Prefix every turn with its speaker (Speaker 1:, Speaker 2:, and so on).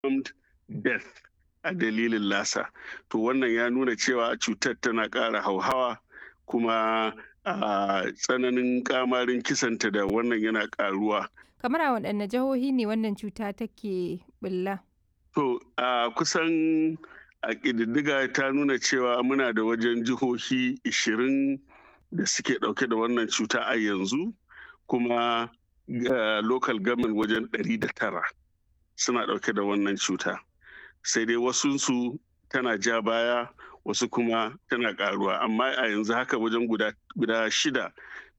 Speaker 1: confirmed death a dalilin lasa to wannan ya nuna cewa cutar tana ƙara hauhawa kuma a tsananin kamarin kisanta da wannan yana ƙaruwa
Speaker 2: kamar a waɗanne jihohi ne wannan cuta take bulla
Speaker 1: to a kusan a ƙididdiga ta nuna cewa muna da wajen jihohi 20 da suke ɗauke da wannan cuta a yanzu kuma local government wajen 109 suna ɗauke da wannan cuta sai dai wasunsu tana ja baya wasu kuma tana ƙaruwa amma a yanzu haka wajen guda shida